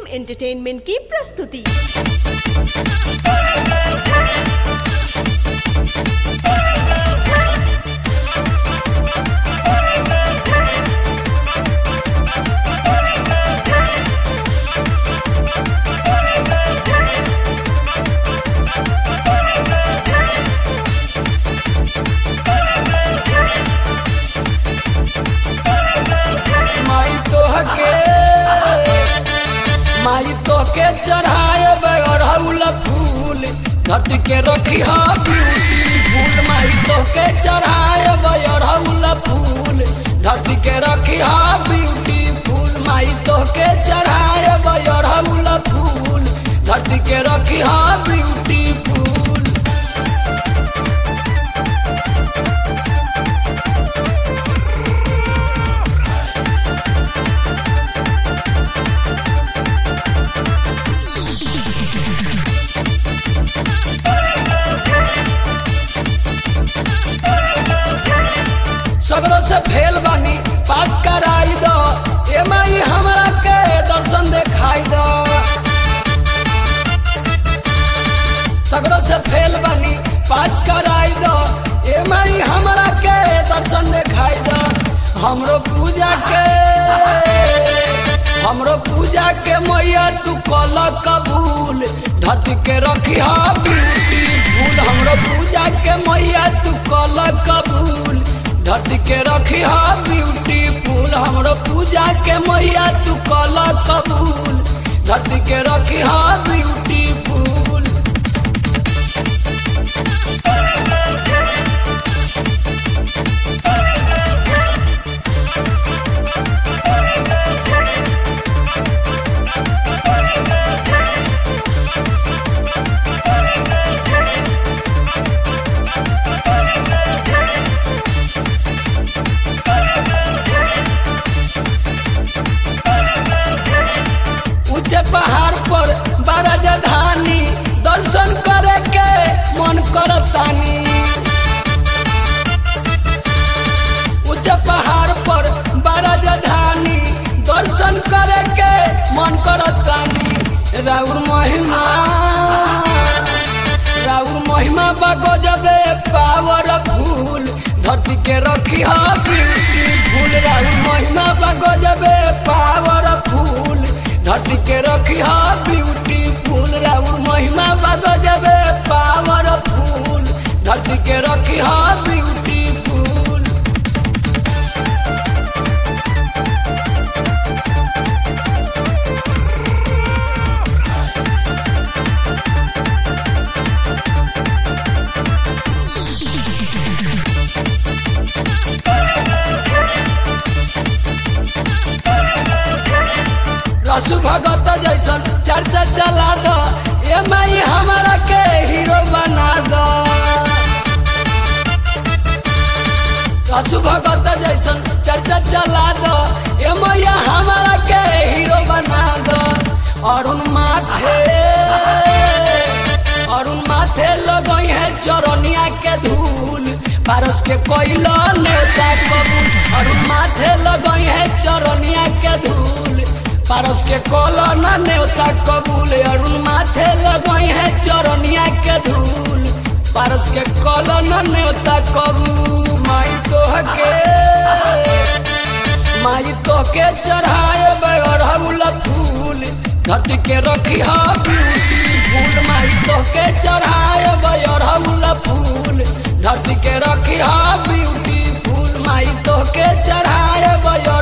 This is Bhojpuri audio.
एंटरटेनमेंट की प्रस्तुति माई तोहके माई तोहके चढ़ाए अड़हुल फूल धरती के रखी हा ब्यूटीफुल माई तोहके चढ़ाए अड़हुल फूल धरती के रखी हा ब्यूटीफुल माई तोहके चढ़ाए अड़हुल फूल धरती के रखी हा ब्यूटीफुल सगरों से फेल बानी पास कराई दो ए माई हमरा के दर्शन देखाई दो सगरों से फेल बानी पास कराई दो ए माई हमरा के दर्शन देखाई दो हमरो पूजा के हमरो पूजा के मैया तू कल कबूल धरती के रखी हा ब्यूटीफुल हमरो पूजा के मैया तू कल कबूल धरती के रखी हा ब्यूटीफुल हमरो पूजा के मैया तू कल कबूल धरती के रखी हा ब्यूटीफुल ऊंचे पहाड़ पर बड़ा जधानी दर्शन करे के मन करतानी ऊंचे पहाड़ पर बड़ा जधानी दर्शन करे के मन करतानी राउर महिमा राउर महिमा बगो जबे पावर फूल धरती के रखी हा ब्यूटीफुल राउर महिमा बगो जबे पावर फूल धरती के रखी हा ब्यूटीफुल राउर महिमा बगो जबे पावर फूल धरती के रखी हा ब्यूटीफुल रसु भगत जैसन चर्चा चला दो ए माई हमारा के हीरो बना दो रसु भगत जैसन चर्चा चला दो ए मैया हमारा के हीरो बना दो अरुण माथे अरुण माथे लगई है चरनिया के धूल पारस के कोइलो नेता कबूल अरुण माथे लगई है चरनिया के धूल पारस के कोलन नेवता कबूल अरुण माथे लगई है चरनिया के धूल पारस के कोलन नेवता कबूल माई तोहके माई तोहके चढ़ाए अड़हुल फूल धरती के रखी हा ब्यूटीफुल माई तोहके चढ़ाए अड़हुल फूल धरती के रखी हा ब्यूटीफुल माई तोहके चढ़ाए